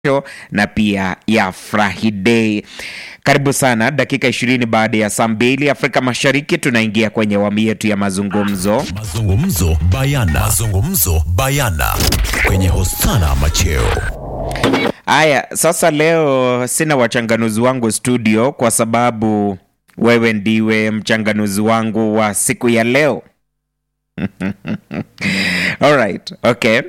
na pia ya Friday. Karibu sana, dakika ishirini baada ya saa mbili Afrika Mashariki, tunaingia kwenye awamu yetu ya mazungumzo. Mazungumzo bayana. Mazungumzo bayana kwenye Hosana Macheo. Haya, sasa leo sina wachanganuzi wangu studio kwa sababu wewe ndiwe mchanganuzi wangu wa siku ya leo. Alright, okay.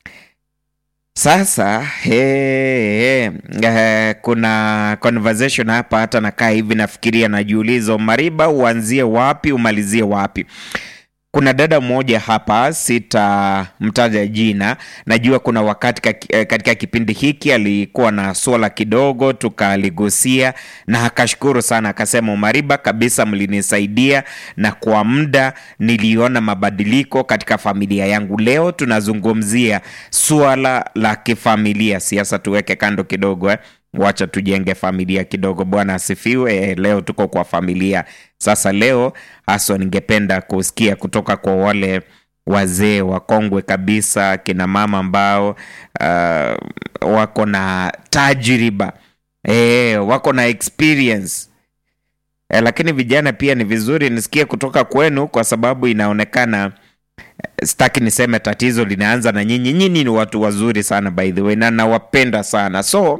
Sasa he, he, eh, kuna conversation hapa, hata nakaa hivi nafikiria, najiuliza Mariba, uanzie wapi umalizie wapi? Kuna dada mmoja hapa, sitamtaja jina. Najua kuna wakati ka- katika kipindi hiki alikuwa na swala kidogo, tukaligusia na akashukuru sana, akasema Mariba, kabisa mlinisaidia na kwa muda niliona mabadiliko katika familia yangu. Leo tunazungumzia swala la kifamilia. Siasa tuweke kando kidogo eh. Wacha tujenge familia kidogo. Bwana asifiwe. Eh, Leo tuko kwa familia. Sasa leo haswa ningependa kusikia kutoka kwa wale wazee wakongwe kabisa, kina mama ambao uh, wako na tajriba eh, wako na experience eh, lakini vijana pia ni vizuri nisikie kutoka kwenu, kwa sababu inaonekana sitaki niseme tatizo linaanza na nyinyi. Nyinyi ni watu wazuri sana by the way, na nawapenda sana so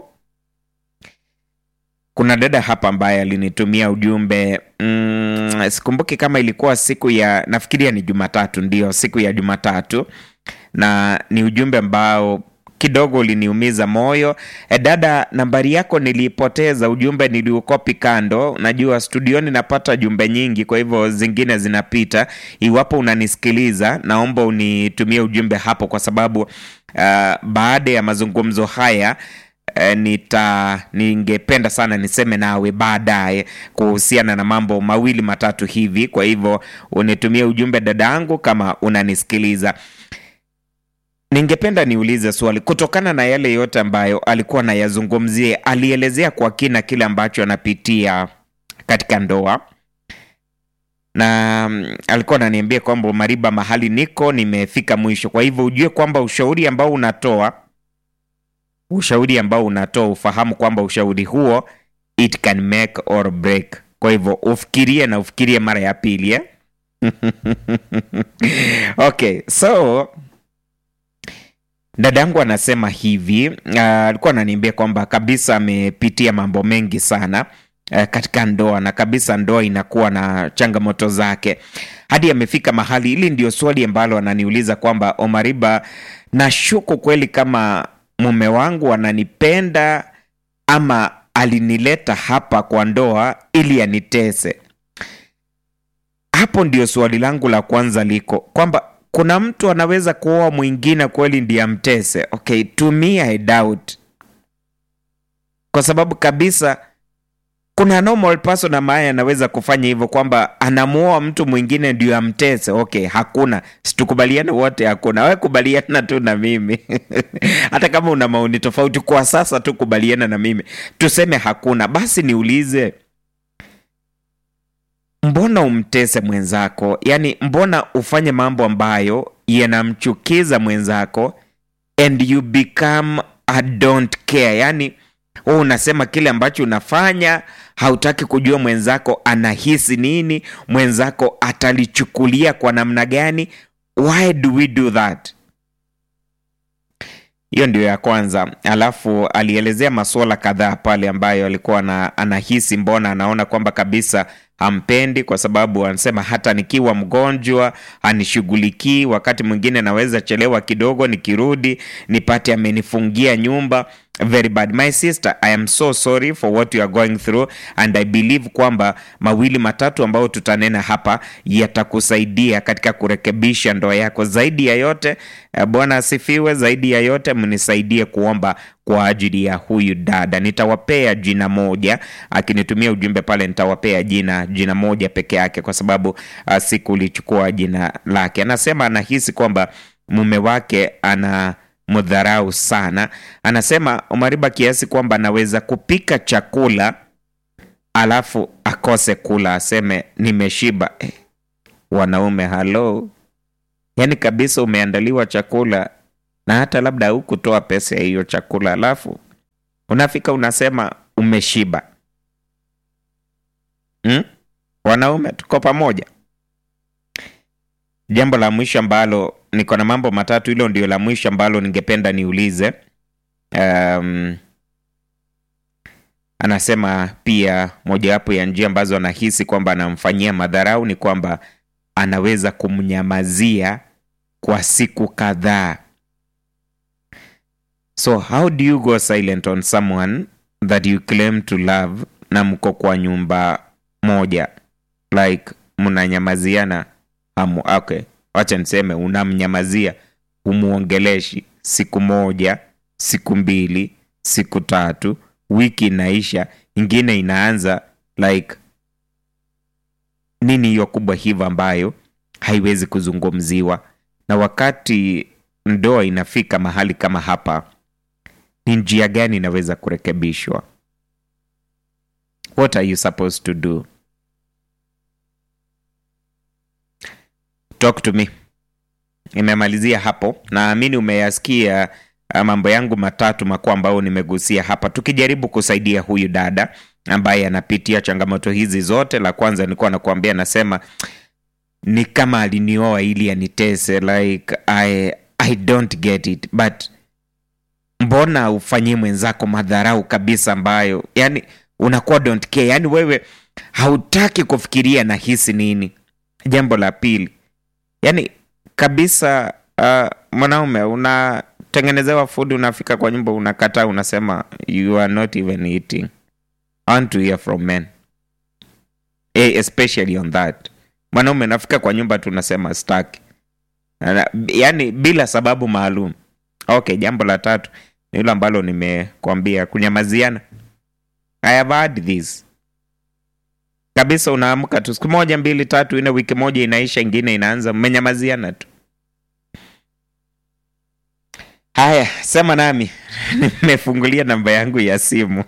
kuna dada hapa ambaye alinitumia ujumbe mm, sikumbuki kama ilikuwa siku ya nafikiria ni Jumatatu, ndio siku ya Jumatatu, na ni ujumbe ambao kidogo uliniumiza moyo. E, dada, nambari yako niliipoteza, ujumbe niliukopi kando. Najua studioni napata jumbe nyingi, kwa hivyo zingine zinapita. Iwapo unanisikiliza, naomba unitumie ujumbe hapo, kwa sababu uh, baada ya mazungumzo haya eh, nita ningependa sana niseme nawe baadaye kuhusiana na mambo mawili matatu hivi. Kwa hivyo unitumie ujumbe dada yangu, kama unanisikiliza. Ningependa niulize swali kutokana na yale yote ambayo alikuwa anayazungumzia. Alielezea kwa kina kile ambacho anapitia katika ndoa na mm, alikuwa ananiambia kwamba Mariba, mahali niko nimefika mwisho. Kwa hivyo ujue kwamba ushauri ambao unatoa ushauri ambao unatoa ufahamu kwamba ushauri huo it can make or break. Kwa hivyo ufikirie na ufikirie mara ya pili eh? Okay, so dadangu anasema hivi ah, alikuwa ananiambia kwamba kabisa amepitia mambo mengi sana eh, katika ndoa na kabisa ndoa inakuwa na changamoto zake hadi amefika mahali. Hili ndio swali ambalo ananiuliza kwamba Omariba, nashuku kweli kama mume wangu ananipenda ama alinileta hapa kwa ndoa ili anitese. Hapo ndio swali langu la kwanza liko kwamba kuna mtu anaweza kuoa mwingine kweli ndiye amtese. Okay, to me I doubt, kwa sababu kabisa kuna normal person ambaye anaweza kufanya hivyo kwamba anamuoa mtu mwingine ndio amtese. Okay, hakuna, situkubaliane wote, hakuna. We kubaliana tu na mimi hata kama una maoni tofauti kwa sasa tu kubaliana na mimi, tuseme hakuna. Basi niulize, mbona umtese mwenzako? Yaani, mbona ufanye mambo ambayo yanamchukiza mwenzako and you become a don't care, yaani wewe unasema kile ambacho unafanya, hautaki kujua mwenzako anahisi nini, mwenzako atalichukulia kwa namna gani. Why do we do that? Hiyo ndio ya kwanza. Alafu alielezea masuala kadhaa pale ambayo alikuwa na, anahisi mbona anaona kwamba kabisa hampendi, kwa sababu anasema hata nikiwa mgonjwa anishughulikii. Wakati mwingine naweza chelewa kidogo, nikirudi nipate amenifungia nyumba. Very bad my sister, I am so sorry for what you are going through and I believe kwamba mawili matatu ambayo tutanena hapa yatakusaidia katika kurekebisha ndoa yako. Zaidi ya yote eh, Bwana asifiwe. Zaidi ya yote mnisaidie kuomba kwa ajili ya huyu dada. Nitawapea jina moja, akinitumia ujumbe pale nitawapea jina jina moja peke yake, kwa sababu uh, sikulichukua jina lake. Anasema anahisi kwamba mume wake ana mdharau sana. Anasema Omariba, kiasi kwamba anaweza kupika chakula alafu akose kula, aseme nimeshiba. Eh, wanaume halo, yaani kabisa umeandaliwa chakula na hata labda hukutoa pesa ya hiyo chakula, alafu unafika unasema umeshiba hmm? wanaume tuko pamoja jambo la mwisho ambalo niko na mambo matatu hilo ndio la mwisho ambalo ningependa niulize um, anasema pia mojawapo ya njia ambazo anahisi kwamba anamfanyia madharau ni kwamba anaweza kumnyamazia kwa siku kadhaa so how do you go silent on someone that you claim to love na mko kwa nyumba moja like mnanyamaziana hamu okay wacha niseme unamnyamazia humuongeleshi siku moja siku mbili siku tatu wiki inaisha ingine inaanza like nini hiyo kubwa hivyo ambayo haiwezi kuzungumziwa na wakati ndoa inafika mahali kama hapa ni njia gani inaweza kurekebishwa what are you supposed to do talk to me imemalizia hapo naamini umeyasikia uh, mambo yangu matatu makuu ambayo nimegusia hapa tukijaribu kusaidia huyu dada ambaye anapitia changamoto hizi zote la kwanza nilikuwa nakuambia nasema ni kama alinioa ili anitese like I, i don't get it but mbona ufanyie mwenzako madharau kabisa ambayo yani unakuwa don't care yani wewe hautaki kufikiria na hisi nini jambo la pili yani kabisa uh, mwanaume unatengenezewa food unafika kwa nyumba unakataa unasema you are not even eating I want to hear from men eh, especially on that mwanaume nafika kwa nyumba tu unasema staki yaani bila sababu maalum okay jambo la tatu ni hilo ambalo nimekwambia kunyamaziana i have had this kabisa unaamka tu siku moja mbili tatu ine wiki moja inaisha ingine inaanza mmenyamaziana tu haya sema nami nimefungulia namba yangu ya simu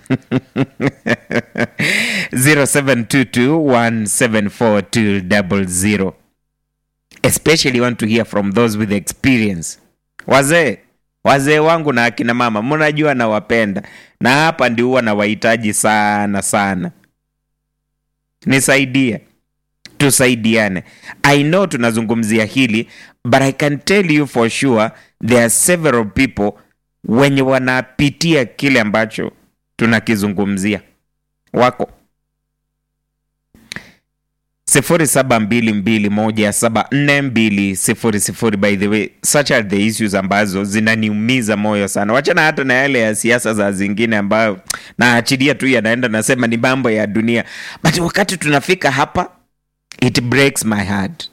0722174200 especially want to hear from those with experience wazee wazee wangu na akina mama mnajua nawapenda na hapa ndio huwa nawahitaji sana sana nisaidie tusaidiane i know tunazungumzia hili but i can tell you for sure there are several people wenye wanapitia kile ambacho tunakizungumzia wako 0722174200 by the way such are the issues ambazo zinaniumiza moyo sana wachana hata na yale ya siasa za zingine ambayo naachilia tu yanaenda nasema ni mambo ya dunia but wakati tunafika hapa it breaks my heart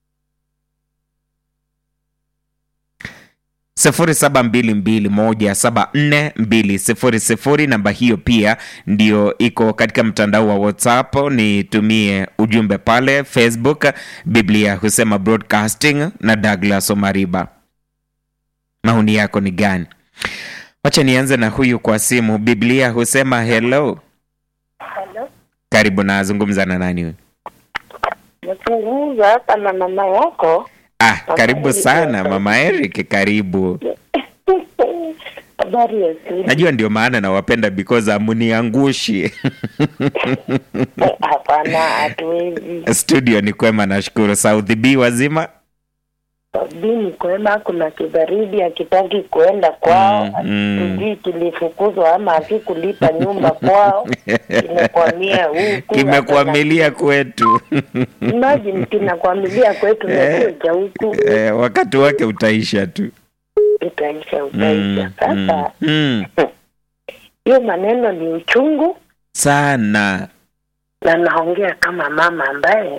0722174200 namba hiyo pia ndio iko katika mtandao wa whatsapp nitumie ujumbe pale facebook biblia husema broadcasting na douglas omariba maoni yako ni gani wacha nianze na huyu kwa simu biblia husema hello Halo, karibu nazungumza na nani huyu nazungumza hapa na mama yako. ah Mama karibu Eric sana hapa. mama eric karibu Habari ya siku? najua ndio maana nawapenda because amuniangushi Eh, Hapana, hatuwezi. studio ni kwema nashukuru south b wazima Dini kwema, kuna kibaridi akitaki kuenda kwao, Mm, mm. tujui kilifukuzwa ama akikulipa nyumba kwao, kimekwamia huku. kimekwamilia kwetu Imagine kinakwamilia kwetu nakuja huku, eh, wakati wake utaisha tu utaisha mm, utaisha. mm, Sasa mm. hiyo maneno ni uchungu, sana na naongea kama mama ambaye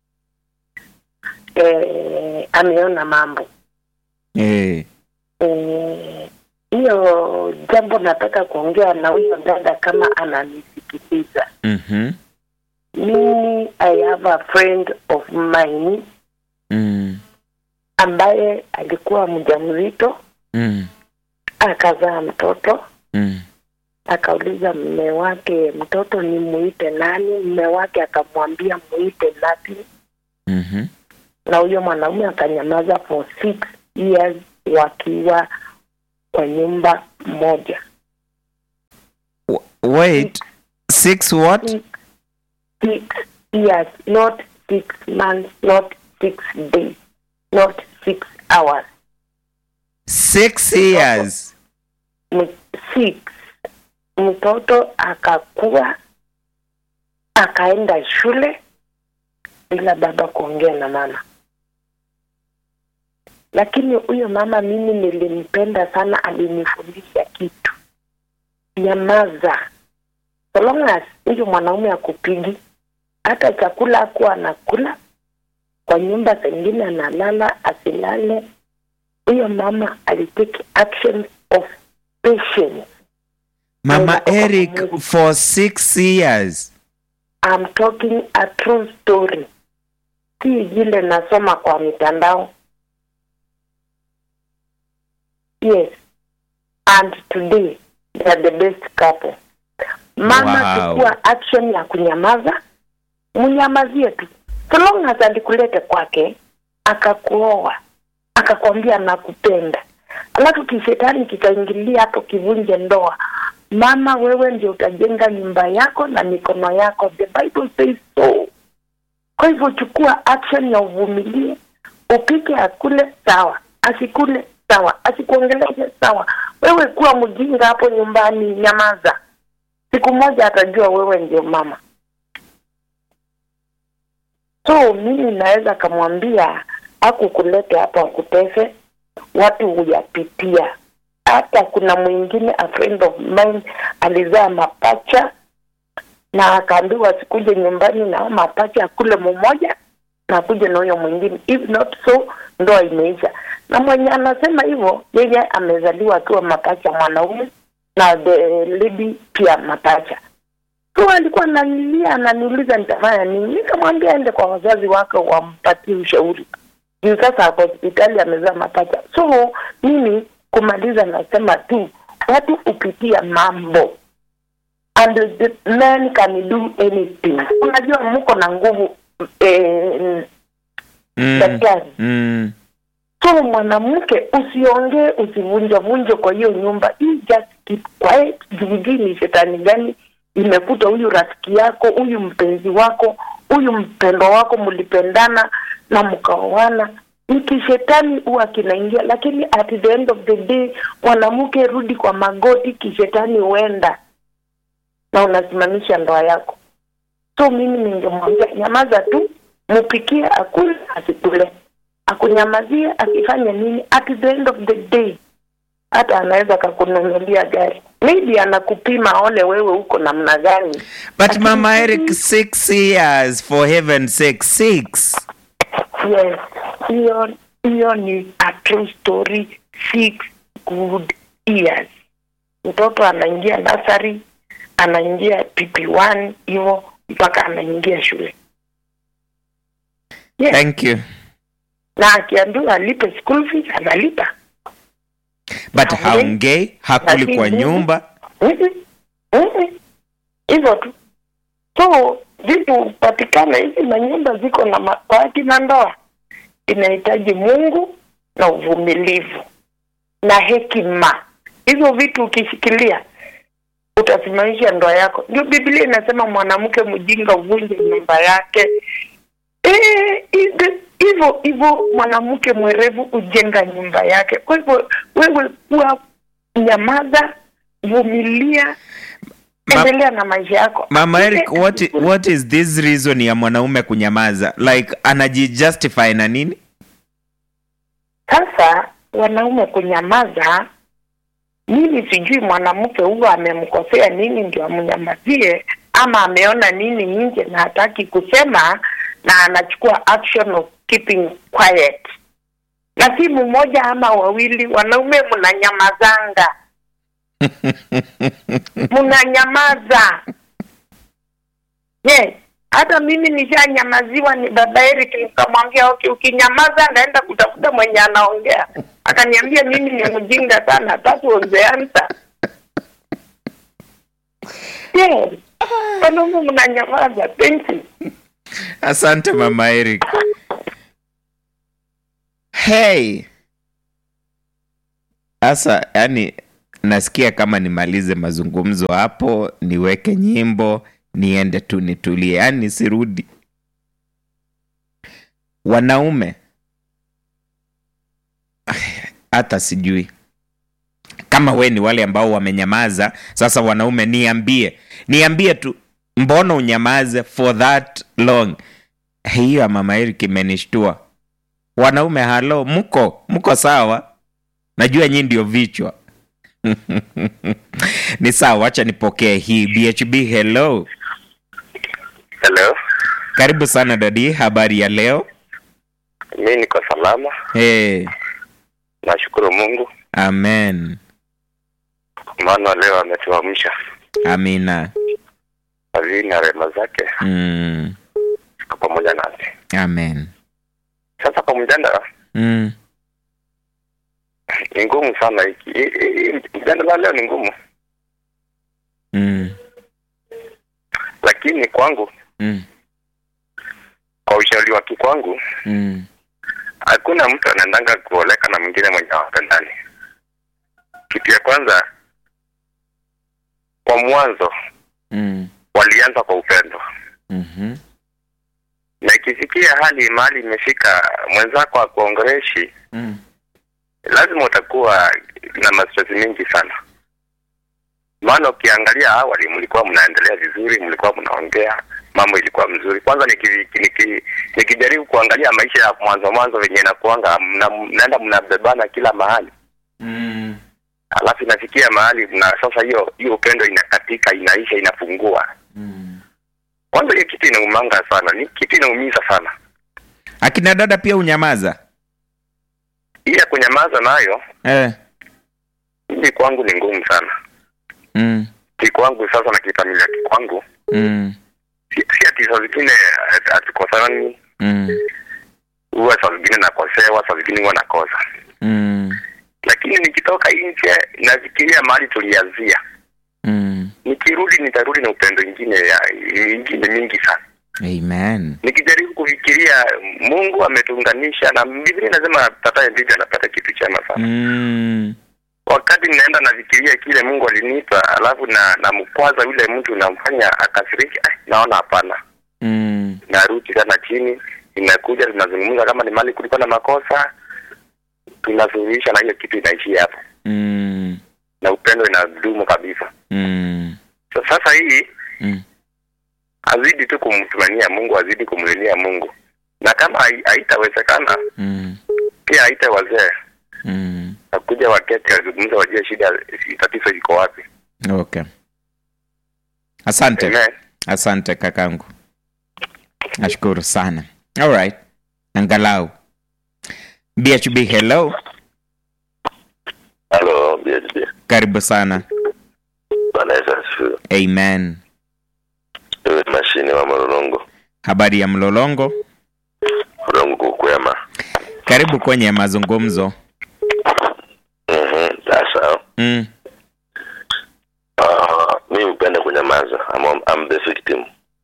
eh, ameona mambo eh, Eh, hiyo jambo nataka kuongea na huyo dada kama ananisikiliza mhm, mimi i have a friend of mine mm, ambaye alikuwa mjamzito mm, akazaa mtoto mm, akauliza mme wake mtoto ni muite nani mme wake akamwambia muite nati mhm, na huyo mwanaume akanyamaza for six years wakiwa kwa nyumba moja wait six what six, six years, not six months, not six days, not six hours. six years M- six. Mtoto akakuwa akaenda shule bila baba kuongea na mama, lakini huyo mama mimi nilimpenda sana, alinifundisha kitu, nyamaza. So long as huyo mwanaume akupigi, hata chakula akuwa anakula kwa nyumba zingine, analala asilale, huyo mama alitake action of patience. mama Ndio, eric Mungu. for six years I'm talking a true story, si vile nasoma kwa mitandao. Yes, and today they are the best couple. Mama, Wow. chukua action ya kunyamaza, mnyamazie tu, so long as alikulete kwake, akakuoa, akakwambia nakupenda, alafu kishetani kikaingilia hapo kivunje ndoa. Mama, wewe ndio utajenga nyumba yako na mikono yako, the Bible says so. Kwa hivyo chukua action ya uvumilie, upike akule sawa, asikule sawa, asikuongeleshe sawa. Wewe kuwa mjinga hapo nyumbani, nyamaza. Siku moja atajua wewe ndio mama. So mimi naweza kamwambia akukulete hapo akutese, watu huyapitia. Hata kuna mwingine a friend of mine alizaa mapacha na akaambiwa asikuje nyumbani na hao mapacha akule mmoja na akuje na huyo mwingine, if not so ndoa imeisha. Na mwenye anasema hivyo yeye amezaliwa akiwa mapacha mwanaume na the lady pia mapacha. So alikuwa ananilia ananiuliza nitafanya nini, nikamwambia ende kwa wazazi wake wampatie ushauri juu sasa ako hospitali amezaa mapacha. So mimi kumaliza, nasema tu watu upitia mambo and the men can do anything. Unajua mko na nguvu eh, mm. daktari. Mm. So mwanamke usiongee, usivunjavunje kwa hiyo nyumba, you just keep quiet. Jujui ni shetani gani imekuta huyu rafiki yako, huyu mpenzi wako, huyu mpendo wako, mlipendana na mkaoana ni kishetani huwa kinaingia, lakini at the end of the day mwanamke rudi kwa magoti, kishetani huenda na unasimamisha ndoa yako. So mimi ningemwambia nyamaza tu, mupikie akule asikule, akunyamazie akifanya nini, at the end of the day hata anaweza akakununulia gari, maybe anakupima aone wewe uko namna gani. but Lakini mama sisi- eric six years for heaven's sake six Yes, hiyo hiyo ni a true story. Six good years, mtoto anaingia nasari, anaingia PP1 hivyo mpaka anaingia shule. Yes. thank you na akiambiwa alipe school fees analipa. but Haongei. haongei hakuli kwa Lakini- nyumba Mhm. Mhm. hivyo tu. So vitu patikana hizi manyumba ziko na ma- kwa akina ndoa, inahitaji Mungu na uvumilivu na hekima. Hizo vitu ukishikilia utasimamisha ndoa yako. Ndio Biblia inasema mwanamke mjinga uvunje nyumba yake. Eh, ide- hivyo hivyo mwanamke mwerevu hujenga nyumba yake. Kwa hivyo wewe kuwa nyamaza, vumilia, Ma- endelea na maisha yako. mama eric Ile- what, what is this reason ya mwanaume kunyamaza like anajijustify na nini Sasa wanaume kunyamaza, mimi sijui mwanamke huyo amemkosea nini ndio amnyamazie, ama ameona nini nje na hataki kusema na anachukua action of keeping quiet. Na si mmoja ama wawili, wanaume mnanyamazanga, mnanyamaza. Yes, hata mimi nishanyamaziwa, ni baba Eric, nikamwambia okay, ukinyamaza naenda kutafuta mwenye anaongea. Akaniambia mimi ni mjinga sana, that was the answer. Yes, wanaume mnanyamaza. Thank you. asante mama eric hey sasa yani nasikia kama nimalize mazungumzo hapo niweke nyimbo niende tu nitulie yaani nisirudi wanaume hata sijui kama we ni wale ambao wamenyamaza sasa wanaume niambie niambie tu mbona unyamaze for that long hiyo ya mama Eric imenishtua wanaume halo mko mko sawa najua nyii ndio vichwa ni sawa wacha nipokee hii bhb hello Hello, karibu sana dadi habari ya leo mi niko salama, hey, nashukuru Mungu amen maana leo ametuamsha amina fadhili na rehema zake mm, ziko pamoja nasi. amen Sasa kwa mjadala mm, ni ngumu sana hiki hii- hii- mjadala leo ni ngumu, mm, lakini kwangu, mm, kwa ushauri wake kwangu, mm, hakuna mtu anaendanga kuoleka na mwingine mwenye hawapendani. Kitu ya kwanza, kwa mwanzo mm, walianza kwa upendo, mhm, na ikifikia hali mahali imefika mwenzako akuongereshi mm, lazima utakuwa na mastress mengi sana maana ukiangalia awali mlikuwa mnaendelea vizuri mlikuwa mnaongea mambo ilikuwa mzuri kwanza niki- niki- nikijaribu kuangalia maisha ya mwanzo mwanzo venye inakuanga mna- mnaenda mnabebana kila mahali mm, alafu inafikia mahali na sasa hiyo hiyo upendo inakatika inaisha inapungua mm. kwanza hiyo kitu inaumanga sana ni kitu inaumiza sana akina dada pia unyamaza hii ya kunyamaza nayo eh. mimi kwangu ni ngumu sana mm, kikwangu sasa na kifamilia kikwangu mm, si si ati saa zingine eh, hatukosani mm, huwa saa zingine nakosewa saa zingine huwa nakosa mm, lakini nikitoka nje nafikiria mahali tulianzia mm. nikirudi nitarudi na upendo ingine ya ingine mingi sana amen nikijaribu kufikiria mungu ametuunganisha na biblia inasema tataye bibi anapata kitu chema sana mm, wakati ninaenda nafikiria kile mungu alinipa alafu na namkwaza yule mtu namfanya akasiriki eh, naona hapana mm, narudi tena chini inakuja tunazungumza kama ni mali kulikuwa na makosa tunasuluhisha na hiyo kitu inaishia hapo mm, na upendo inadumu kabisa mm, so, sasa hii mm. azidi tu kumtumania mungu azidi kumlilia mungu na kama hai- haitawezekana mm, pia haite wazee mm. nakuja waketi wazungumza wajue shida tatizo iko wapi okay asante Amen. asante kakangu nashukuru sana alright angalau bhb hello halo BHB. karibu sana bwana yesu asifiwe amen iwe mashine wa mlolongo habari ya mlolongo mlolongo kukwema karibu kwenye mazungumzo Mhm, sasa mm, uh, mi hupenda kunyamaza I'm, I'm the victim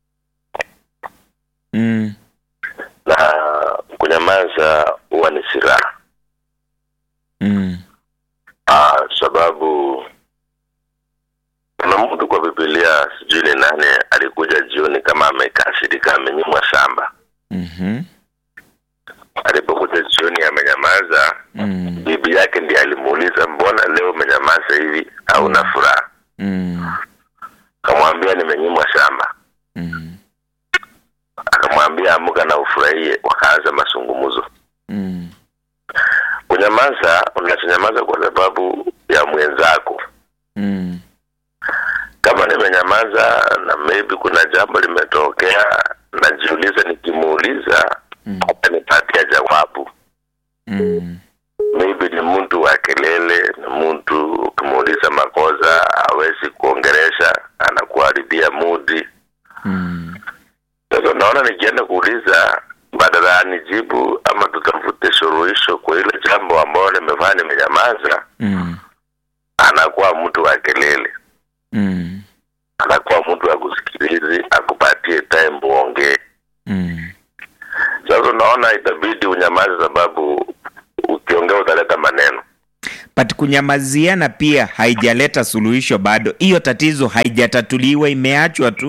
mm, na kunyamaza huwa ni silaha mm, Ah, sababu kuna mtu kwa Biblia sijui ni nani alikuja jioni kama amekasirika amenyimwa shamba. mhm, Alipokuja jioni amenyamaza, mm, bibi yake ndiye alimuuliza mbona leo umenyamaza hivi hauna furaha? mm, Akamwambia nimenyimwa shamba. mm, Akamwambia amuka na ufurahie. Wakaanza mazungumzo. mm, Kunyamaza, unachonyamaza kwa sababu ya mwenzako. mm, kama nimenyamaza na maybe kuna jambo limetokea najiuliza nikimuuliza Mm. atanipatia jawabu mm, maybe ni mtu wa kelele ni mtu ukimuuliza makosa hawezi kuongeresha anakuharibia mudi mm, sasa naona nikienda kuuliza badala ya nijibu ama tutafute suluhisho kwa ile jambo ambayo nimefanya nimenyamaza mm, anakuwa mtu wa kelele mm, anakuwa mtu wa kusikilizi akupatie time uongee mm. sasa unaona itabidi unyamaze sababu ukiongea utaleta maneno but kunyamaziana pia haijaleta suluhisho bado. Hiyo tatizo haijatatuliwa, imeachwa tu.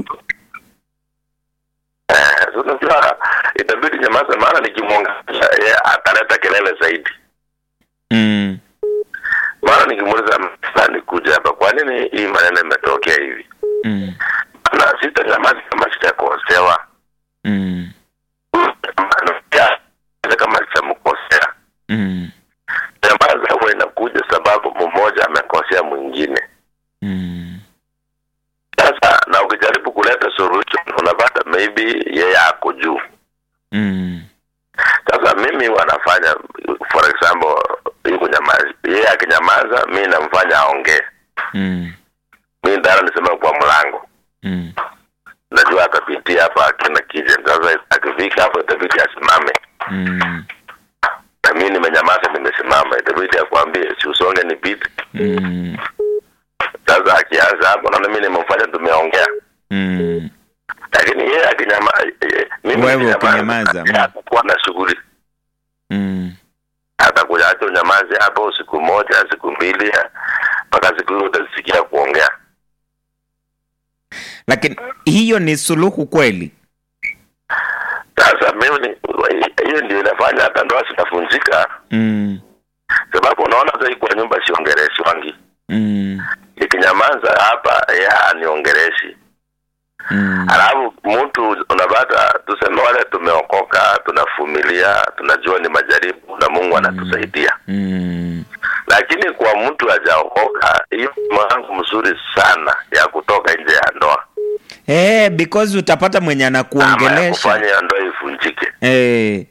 Eh, so unajua itabidi nyamaza, maana nikimwongelesha yeye ataleta kelele zaidi. Mm. Maana nikimuuliza fulani kuja hapa, kwa nini hii maneno imetokea hivi? Mm. Na sitanyamaza kama sijakosewa, Mm. Maana pia, kama sitamkosea Mm. nyamaza huwa inakuja sababu mmoja amekosea mwingine. Mm. Sasa na ukijaribu kuleta solution unapata maybe yeye ako juu. Mm. Sasa mimi wanafanya for example, hii kunyamaza, yeye akinyamaza, mi namfanya aongee. Mm. Mi ndara nisema kwa mlango, Mm. najua atapitia hapa akina kije. Sasa akifika hapo itabidi asimame, Mm. na mi nimenyamaza, nimesimama, itabidi akwambie si usonge nipite. Mm. Sasa akianza hapo, naona mi nimemfanya tumeongea Mm. lakini yeye akinyama eh, mimi Wewe nikinyamaza, ukinyamaza, yeye mm. atakuwa na shughuli Mm. atakuja hata unyamaze hapo siku moja siku mbili mpaka siku hiyo utasikia kuongea Lakini hiyo ni suluhu kweli? sasa mimi ni- hiyo ndio inafanya hata ndoa zinafunjika Mm. sababu unaona sasa hii kwa nyumba siongereshi wangi Mm. nikinyamaza hapa yeye aniongereshi Mm. alafu mtu unapata tuseme wale tumeokoka tunavumilia tunajua ni majaribu na mungu anatusaidia Mm. lakini kwa mtu hajaokoka hiyo ni mwangu mzuri sana ya kutoka nje ya ndoa Eh, because utapata mwenye ama ya anakuongelesha. kufanya ya ndoa ivunjike Eh.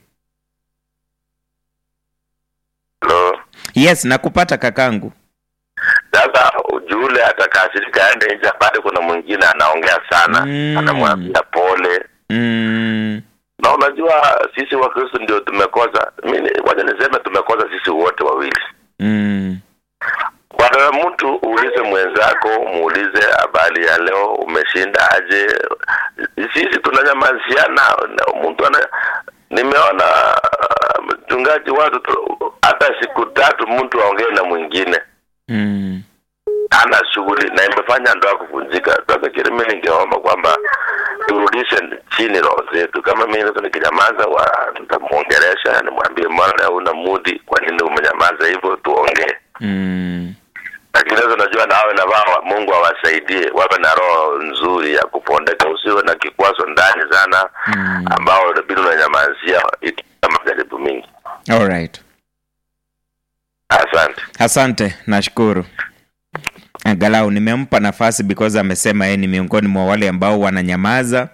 Hello? Yes, nakupata kakangu. sasa yule atakasirika aende nje bado kuna mwingine anaongea sana Mm. anamwambia pole Mm. na unajua sisi wakristo ndio tumekosa mimi wacha niseme tumekosa sisi wote wawili Mm. bwana mtu uulize mwenzako muulize habari ya leo umeshinda aje sisi tunanyamaziana na mtu ana nimeona ah, mchungaji watu tu- hata siku tatu mtu aongee na mwingine Mm. ana shughuli na imefanya ndoa kuvunjika. Sasa kile mimi ningeomba kwamba turudishe chini roho zetu. Kama mimi sasa nikinyamaza, wa nitamuongelesha nimwambie, mbona una mudi, kwa nini umenyamaza hivyo? Tuongee. Mm. Lakini sasa najua nawe na wao, Mungu awasaidie wawe na roho nzuri ya kupondeka, usiwe na kikwazo ndani sana Mm. ambao inabidi unanyamazia ikiwa majaribu mingi. All right. Asante. Asante, nashukuru. Angalau nimempa nafasi because amesema yeye ni miongoni mwa wale ambao wananyamaza.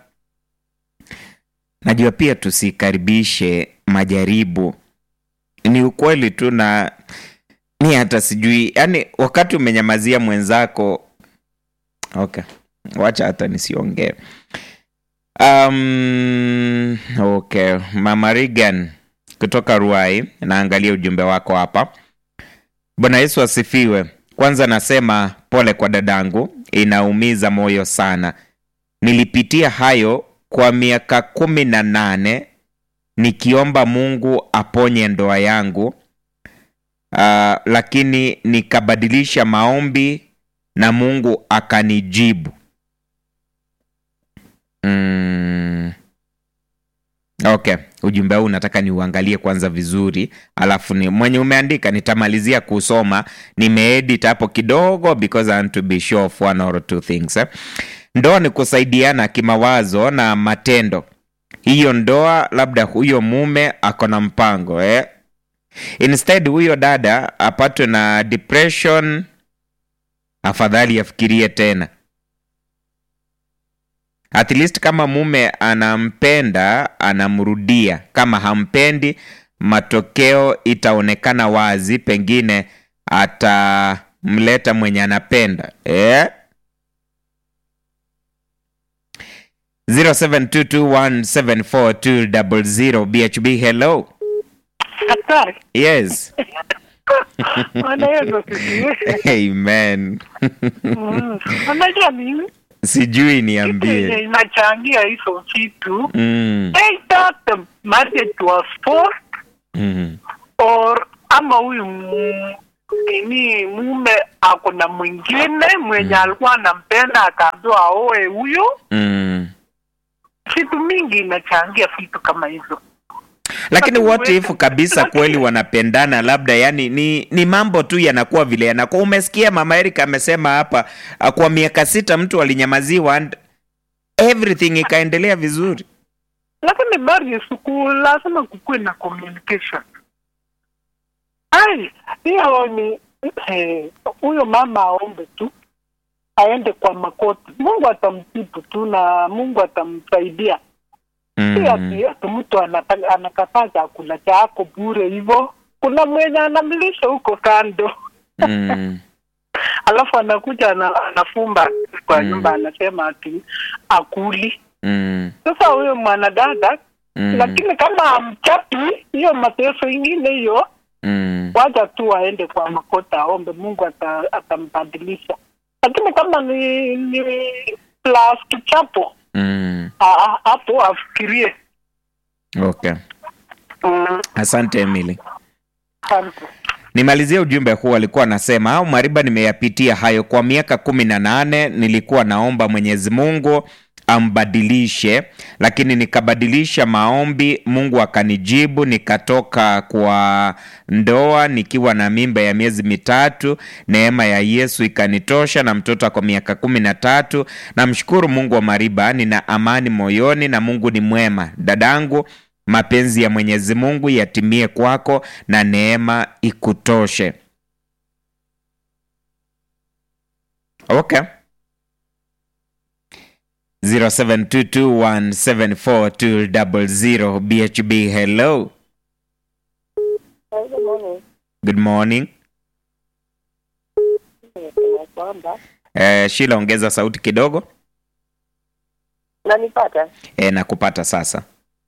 Najua pia tusikaribishe majaribu. Ni ukweli tu na ni hata sijui, yani wakati umenyamazia mwenzako, okay, wacha hata nisiongee. Um, okay, Mama Regan kutoka Ruai, naangalia ujumbe wako hapa. Bwana Yesu asifiwe. Kwanza nasema pole kwa dadangu, inaumiza moyo sana. Nilipitia hayo kwa miaka kumi na nane nikiomba Mungu aponye ndoa yangu. Uh, lakini nikabadilisha maombi na Mungu akanijibu. Mm. Okay, ujumbe huu nataka niuangalie kwanza vizuri, alafu ni mwenye umeandika nitamalizia kusoma. Nimeedit hapo kidogo because I want to be sure of one or two things eh. Ndoa ni kusaidiana kimawazo na matendo. Hiyo ndoa labda huyo mume ako na mpango eh. Instead huyo dada apatwe na depression, afadhali afikirie tena at least kama mume anampenda anamrudia kama hampendi matokeo itaonekana wazi pengine atamleta mwenye anapenda eh? 0722174200 BHB hello Daktari, yes Bwana Yesu asifiwe. amen Mm. Unajua mimi sijui kitu yenye niambie inachangia hizo vitu mm, either the marriage was forced mm, or ama huyu mm, nini mume ako na mwingine mwenye alikuwa anampenda akaambiwa aoe huyo mm. vitu mingi inachangia vitu kama hivyo lakini Lakini what if wewe- kabisa lakini- kweli wanapendana labda yani ni, ni mambo tu yanakuwa vile yanakuwa umesikia mama Erika amesema hapa ah, kwa miaka sita mtu alinyamaziwa and everything ikaendelea vizuri lakini bari siku lazima kukuwe na communication ai hiyo ni eh, huyo mama aombe tu aende kwa makoti mungu atamtibu tu na mungu atamsaidia si mm. ati ati mtu anata- anakataa chakula chako bure hivyo kuna mwenye anamlisha huko kando Mm. alafu anakuja ana, anafumba kwa Mm. nyumba anasema ati akuli Mm. sasa huyo mwanadada Mm. lakini kama amchapi hiyo mateso ingine hiyo Mm. wacha tu aende kwa makota aombe mungu ata- atambadilisha lakini kama ni ni plus kichapo Mm. ah, ah, hapo afikirie Okay. Mm, Asante Emily. asante. Nimalizie ujumbe huu, alikuwa anasema au Mariba, nimeyapitia hayo kwa miaka kumi na nane. Nilikuwa naomba Mwenyezi Mungu ambadilishe, lakini nikabadilisha maombi, Mungu akanijibu, nikatoka kwa ndoa nikiwa na mimba ya miezi mitatu. Neema ya Yesu ikanitosha na mtoto ako miaka kumi na tatu. Namshukuru Mungu wa Mariba, nina amani moyoni na Mungu ni mwema. Dadangu, mapenzi ya Mwenyezi Mungu yatimie kwako na neema ikutoshe. Okay. 0722174200 BHB hello. Good morning. kwamba Eh, Shila ongeza sauti kidogo. nanipata Eh, nakupata sasa.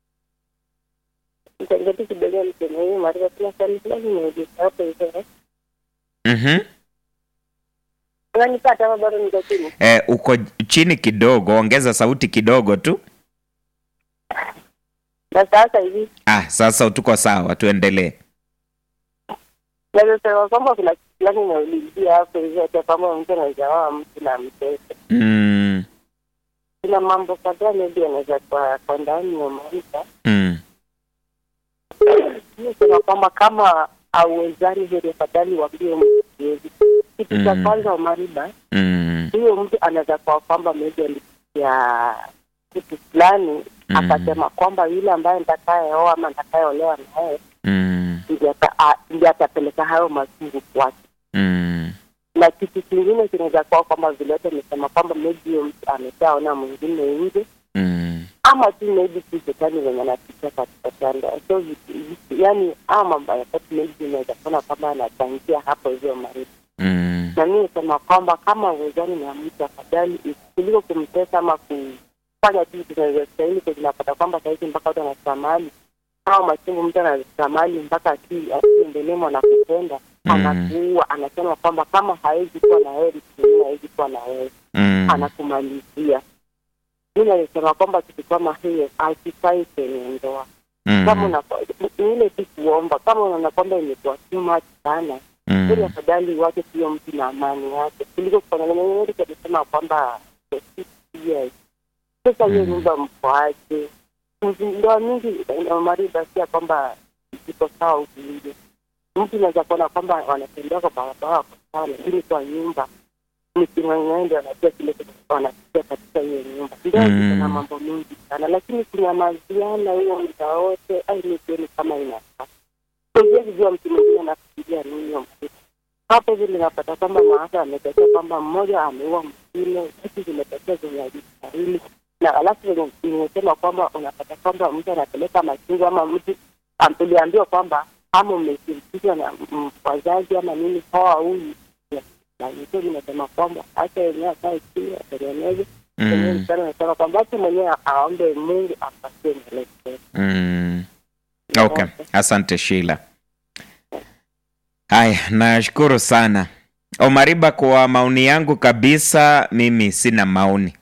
mtengeti kidogo mseme hii maria kuna swali fulani nimeuliza hapo hivyo Mhm. nanipata ama bado niko chini Eh, uko chini kidogo, ongeza sauti kidogo tu. na sasa hivi Ah, sasa tuko sawa, tuendelee. naweza sema kwamba kuna kitu fulani nimeulizia hapo hivyo hata kama mtu anaweza oa mtu na mtoto Mm. kuna mambo kadhaa maybe anaweza kwa kwa ndani ya maisha Mm. sema kwamba kama auwezani heri afadhali wambie mtu siwezi kitu cha Mm. kwanza umariba Mm. huyo mtu anaweza kuwa kwamba maybe alipitia kitu fulani Mm. akasema kwamba yule ambaye nitakayeoa ama nitakayeolewa naye Mm. ndiye ata- a- ndiye atapeleka hayo mazungu kwake Mm. na kitu kingine kinaweza kuwa kwamba vile wote amesema kwamba maybe huyo mtu ameshaona mwingine nje Mm. ama tu maybe tu shetani wenye anapitia katika tanda so vitu- vitu- yani ama mambo ya tatu maybe inaweza kuona kwamba anachangia hapo hivyo maribu Mm. na mi nisema kwamba kama uwezani na mtu afadhali kuliko kumtesa ama kufanya tu vitu zinazostahili zinapata kwamba sahizi mpaka watu wanafika mahali au machungu mtu anafika mahali mpaka akiendelemo na kupenda Mm. anakuua anasema kwamba kama hawezi kuwa na wewe mtu mwingine hawezi kuwa na wewe Mm. anakumalizia mi nalisema kwamba kitu kama hiyo akifai kwenye ndoa kama Mm. una ni ile tu kuomba kama unaona kwamba imekuwa too much sana ili Mm. afadhali wache hiyo mtu na amani yake kuliko kufananaeri alisema kwamba for six years sasa hiyo Mm. nyumba mkoaje ndoa mingi mariba sia kwamba ziko sawa huku nje mtu unaweza kuona kwamba wanatembea kwa barabara wako sawa lakini kwa nyumba nikimwenyeende wanajua kile kitu wanapitia katika hiyo nyumba ndio Mm. mm. na mambo mengi sana lakini kunyamaziana hiyo muda wote ai nikioni kama inafaa huwezi jua mtu mwingine anafikiria nini hiyo msiku hapo hivi linapata kwamba maafa yametokea kwamba mmoja ameua mwingine vitu zimetokea zenye hazistahili na alafu venye nimesema kwamba unapata kwamba mtu anapeleka machungu ama mtu am- uliambiwa kwamba ama umeshirikishwa na mm, wazazi ama nini hawa huyu so nimesema kwamba hata wenyewe akae chini atengeneze mwenyewe Mm. msichana anasema kwamba hata mwenyewe aombe mungu apatie mwelekeo Mm. Okay, asante Sheila. Haya, nashukuru sana Omariba. Kwa maoni yangu kabisa, mimi sina maoni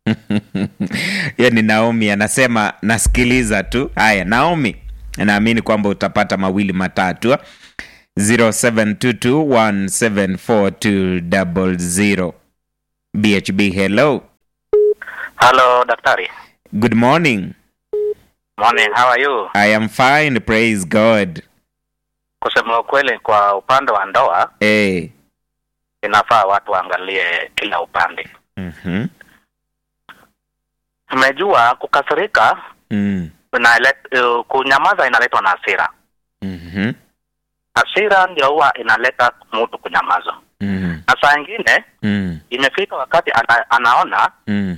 hiyo ni Naomi anasema nasikiliza tu. Haya, Naomi, naamini kwamba utapata mawili matatu. 0722174200. BHB, hello. Hello, daktari. Good morning. Morning, how are you? I am fine, praise God. Kusema ukweli, kwa upande wa ndoa Hey. inafaa watu waangalie kila upande. Mhm. Umejua, kukasirika Mm. inalet, uh, kunyamaza inaletwa na hasira. Mhm. Hasira ndio huwa inaleta mtu kunyamaza, Mm. na saa ingine Mm. imefika wakati ana, anaona Mm.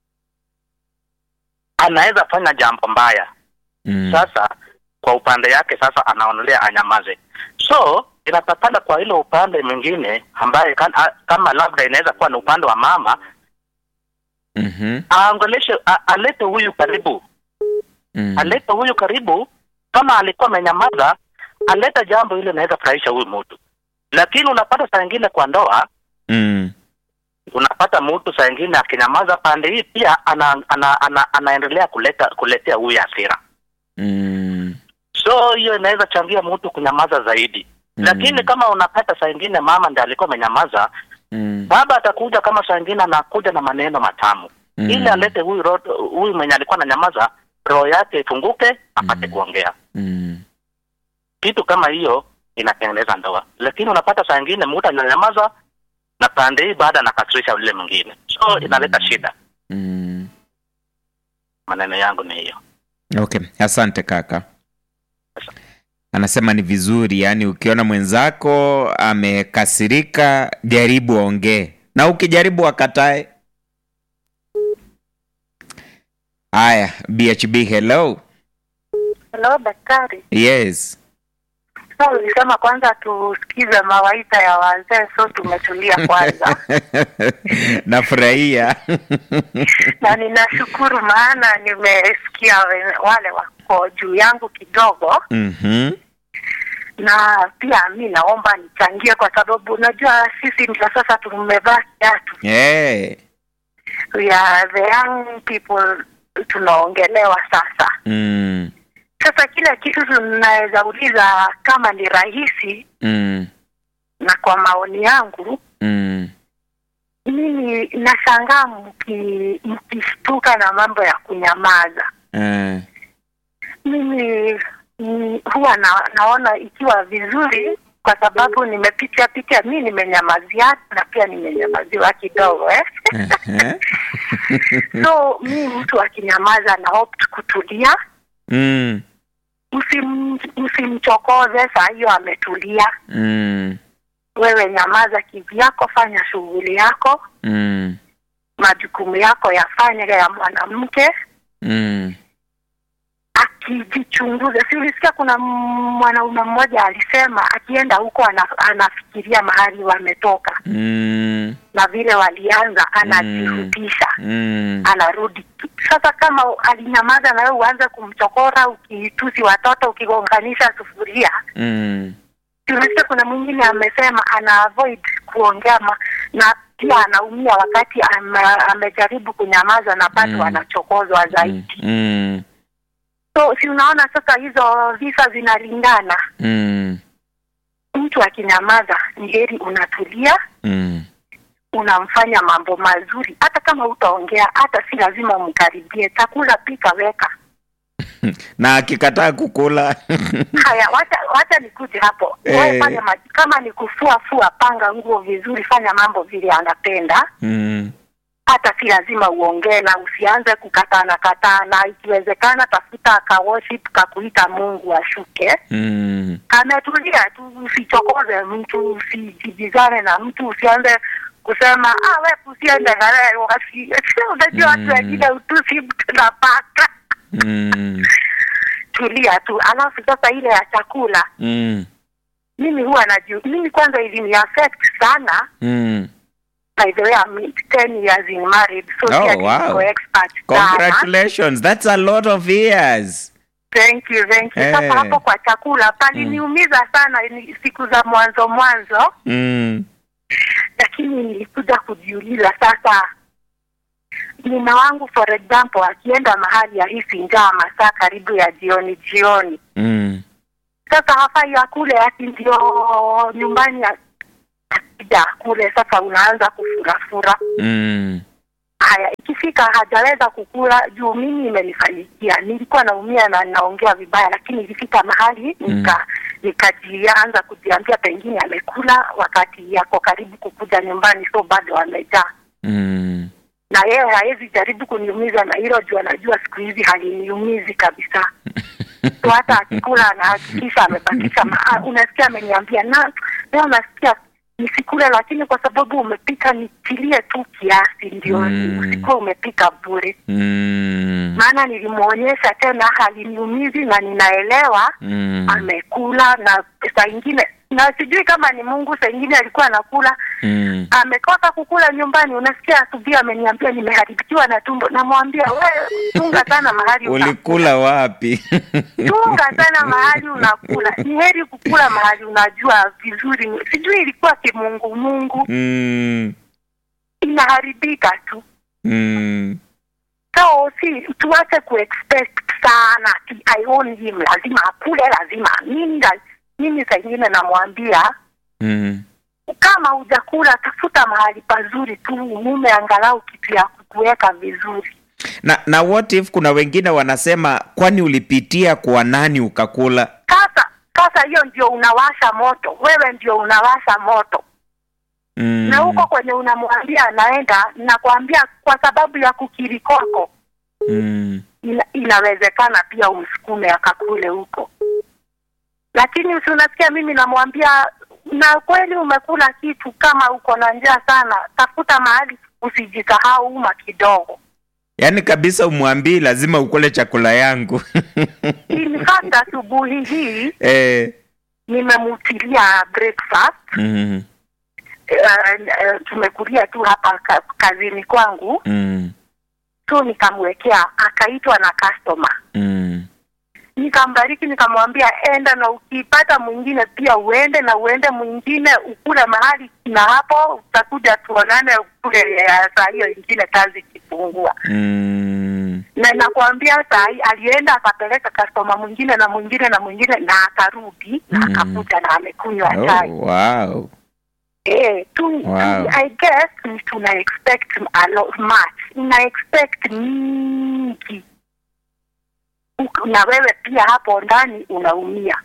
anaweza fanya jambo mbaya Mm. sasa kwa upande yake sasa anaonelea anyamaze so inatakana kwa ile upande mwingine ambaye kan, a, kama labda inaweza kuwa ni upande wa mama Mhm. aongeleshe a- alete huyu karibu Mm. alete huyu karibu kama alikuwa amenyamaza aleta jambo ile inaweza furahisha huyu mtu lakini unapata saa ingine kwa ndoa Mm. unapata mtu saa ingine akinyamaza pande hii pia ana, ana, ana, anaendelea kuleta kuletea huyu hasira Mm. so hiyo inaweza changia mtu kunyamaza zaidi Mm. lakini kama unapata saa ingine mama ndiye alikuwa amenyamaza Mm. baba atakuja kama saa ingine anakuja na maneno matamu Mm. ili alete huyu ro- huyu mwenye alikuwa ananyamaza roho yake ifunguke apate Mm. kuongea Mm. kitu kama hiyo inatengeneza ndoa lakini unapata saa ingine mtu ananyamaza na pande hii baada anakasirisha yule mwingine so inaleta shida Mm. maneno yangu ni hiyo Okay, asante kaka. Anasema ni vizuri, yaani ukiona mwenzako amekasirika, jaribu ongee, na ukijaribu akatae. Haya, BHB, hello. Hello daktari. Yes. So ulisema kwanza tusikize mawaidha ya wazee, so tumetulia kwanza Nafurahia. na ninashukuru maana nimesikia we- wale wako juu yangu kidogo, Mhm. na pia mi naomba nichangie, kwa sababu unajua sisi ndio sasa tumevaa kiatu Hey. we are the young people tunaongelewa sasa. Mm. Sasa kila kitu tunaweza uliza kama ni rahisi, Mm. na kwa maoni yangu Mm. mimi nashangaa mki- mkishtuka na mambo ya kunyamaza. Eh. Mimi mm, huwa na, naona ikiwa vizuri kwa sababu nimepitia pitia, mi nimenyamazia na pia nimenyamaziwa kidogo eh? Ehe. so mi mtu akinyamaza na opt kutulia, Mm. usim, usimchokoze saa hiyo ametulia. Mm. Wewe nyamaza kivyako, fanya shughuli yako, Mm. majukumu yako yafanye ya mwanamke Mm. akijichunguza. Si ulisikia kuna m- mwanaume mmoja alisema akienda huko ana, anafikiria mahali wametoka Mm. na vile walianza, anajirudisha Mm. anarudi. Sasa kama alinyamaza na wewe uanze kumchokora, ukitusi watoto, ukigonganisha sufuria. Mm. Tulisikia kuna mwingine amesema ana avoid kuongea ma, na pia anaumia wakati ame, amejaribu kunyamaza na bado Mm. anachokozwa zaidi. Mm. So si unaona sasa hizo visa zinalingana. Mm. Mtu akinyamaza ni heri unatulia, Mm. unamfanya mambo mazuri, hata kama utaongea, hata si lazima umkaribie. Chakula pika, weka. na akikataa kukula Haya, wacha wacha nikuje hapo. Eh. Wewe fanya ma- kama ni kufua fua, panga nguo vizuri, fanya mambo vile anapenda. mm. Hata si lazima uongee na usianze kukatana katana. Ikiwezekana tafuta ka worship kakuita Mungu ashuke Mm. ametulia tu, usichokoze mtu, usijibizane na mtu, usianze kusema ah, we usiende gare wasi. Unajua watu Mm. wengine utusi mtu na paka. Mm. Tulia tu, alafu sasa ile ya chakula Mm. mimi huwa najua, mimi kwanza ilini affect sana. Mm. By the way, I'm 10 years in married, so Oh, pia wow. niko expert sana. congratulations that's a lot of years Thank you, thank you. Eh. Sasa hapo kwa chakula paliniumiza sana ni siku za mwanzo mwanzo mm. lakini nilikuja kujiuliza sasa mume wangu for example akienda mahali ahisi njaa masaa karibu ya jioni jioni Mm. sasa hafai akule ati ndio nyumbani a- akija kule sasa unaanza kufurafura mm. haya ikifika hajaweza kukula juu mimi imenifanyikia nilikuwa naumia na naongea vibaya lakini ilifika mahali nika nikajianza kujiambia pengine amekula wakati yako karibu kukuja nyumbani so bado amejaa Mm. na yeye hawezi jaribu kuniumiza na hilo juu anajua siku hizi haliniumizi kabisa so hata akikula anahakikisha amebakisha ma- unasikia ameniambia na leo nasikia nisikule lakini kwa sababu umepika nitilie tu kiasi ndio Mm. usikuwe umepika bure Mm. maana nilimwonyesha tena haliniumizi na ninaelewa Mm. amekula na saa ingine na sijui kama ni mungu saa ingine alikuwa anakula Mm. amekosa kukula nyumbani unasikia asubuhi ameniambia nimeharibikiwa na tumbo namwambia we tunga sana mahali unakula ulikula wapi tunga sana mahali unakula ni heri kukula mahali unajua vizuri sijui ilikuwa kimungumungu mm. inaharibika tu Mm. so si tuache kuexpect sana ati I own him lazima akule lazima mimi la- mimi saa ingine namwambia Mm. kama hujakula tafuta mahali pazuri tu mume angalau kitu ya kukuweka vizuri na na what if kuna wengine wanasema kwani ulipitia kwa nani ukakula sasa sasa hiyo ndio unawasha moto wewe ndio unawasha moto mm. na huko kwenye unamwambia anaenda nakwambia kwa sababu ya kukiri kwako mm. ina, inawezekana pia umsukume akakule huko lakini usi unasikia mimi namwambia na kweli umekula kitu kama uko na njaa sana tafuta mahali usijisahau uma kidogo yaani kabisa umwambii lazima ukule chakula yangu in fact asubuhi hii eh. nimemutilia breakfast mm. uh, uh, tumekulia tu hapa ka, kazini kwangu Mm. tu nikamwekea akaitwa na customer Mm. nikambariki nikamwambia enda na ukipata mwingine pia uende na uende mwingine ukule mahali na hapo utakuja tuonane kule ya saa hiyo ingine kazi ikipungua Mm. na nakwambia saa hii alienda akapeleka customer mwingine na mwingine na mwingine na akarudi na Mm. akakuja na amekunywa chai Oh, wow. eh tu, Wow. tu I guess ni tuna expect a lot much una expect mingi Uk- na wewe pia hapo ndani unaumia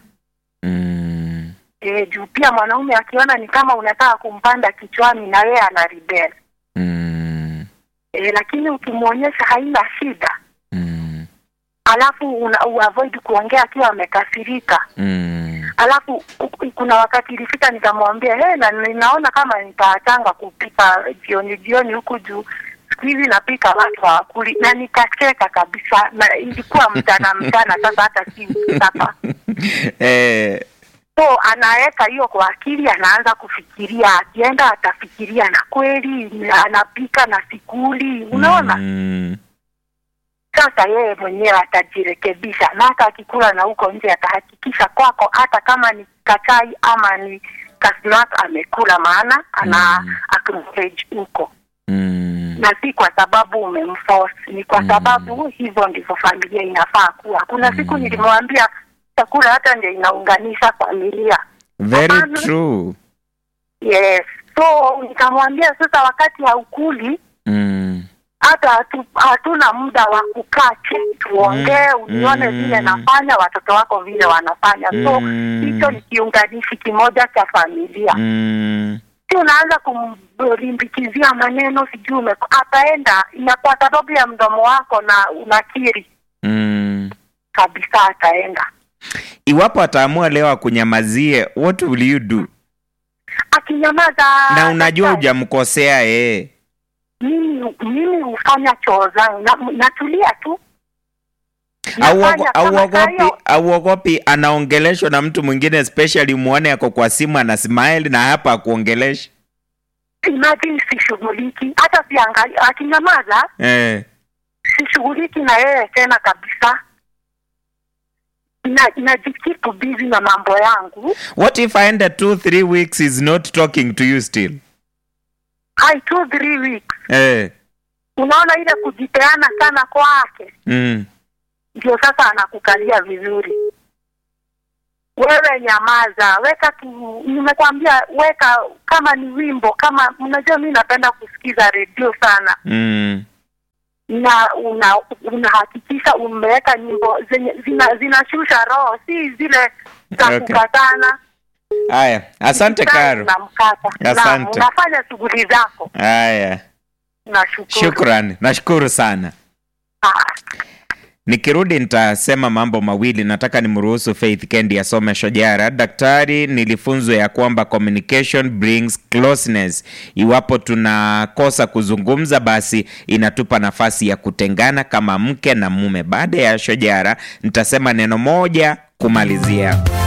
Mm. e, juu pia mwanaume akiona ni kama unataka kumpanda kichwani na yeye ana rebel Mm. e, lakini ukimwonyesha haina shida Mm. alafu una uavoid kuongea akiwa amekasirika Mm. alafu ku- kuna wakati ilifika nikamwambia hey, na ninaona kama nitaachanga kupika jioni jioni huku juu siku hizi napika watu hawakuli na nikacheka kabisa na ilikuwa mchana mchana sasa hata si sapa eh. so anaweka hiyo kwa akili anaanza kufikiria akienda atafikiria na kweli anapika na sikuli unaona Mm. sasa yeye mwenyewe atajirekebisha na hata akikula na huko nje atahakikisha kwako hata kama ni kachai ama ni kasnak amekula maana ana Mm. acknowledge huko Mm. na si kwa sababu umemforce ni kwa Mm. sababu hivyo ndivyo familia inafaa kuwa kuna siku Mm. nilimwambia chakula hata ndio inaunganisha familia very Hapana. true yes so nikamwambia sasa wakati haukuli mm. hata hatu, hatuna muda wa kukaa chini tuongee Mm, unione mm. vile nafanya watoto wako vile wanafanya so Mm. hicho ni kiunganishi kimoja cha familia Mm. si unaanza kumlimbikizia maneno sijui ume- ataenda na kwa sababu ya mdomo wako na unakiri Mm. kabisa ataenda iwapo ataamua leo akunyamazie what will you do akinyamaza na unajua sasa, hujamkosea yeye mimi mimi hufanya choo zangu na, natulia tu Auogo- Nafanya kama saa auogopi hiyo- auogopi anaongeleshwa na mtu mwingine especially muone ako kwa simu ana smile na hapa akuongelesha imagine sishughuliki hata siangali akinyamaza eh. sishughuliki na yeye tena kabisa na najikipu busy na mambo yangu what if aenda two three weeks is not talking to you still hai two three weeks eh. unaona ile kujipeana sana kwake mm. ndio sasa anakukalia vizuri wewe nyamaza, weka tu, nimekwambia weka kama ni wimbo, kama unajua, mi napenda kusikiza redio sana, Mm. na una unahakikisha umeweka nyimbo zenye zina zinashusha roho, si zile za Okay. kukatana. Haya, asante Sana Karo. unamkata. Naam, Asante. unafanya shughuli zako. Haya, Nashukuru. shukran, nashukuru sana. Ah. Nikirudi nitasema mambo mawili. Nataka nimruhusu Faith Kendi asome shojara. Daktari, nilifunzwa ya kwamba communication brings closeness. Iwapo tunakosa kuzungumza, basi inatupa nafasi ya kutengana kama mke na mume. Baada ya shojara, nitasema neno moja kumalizia.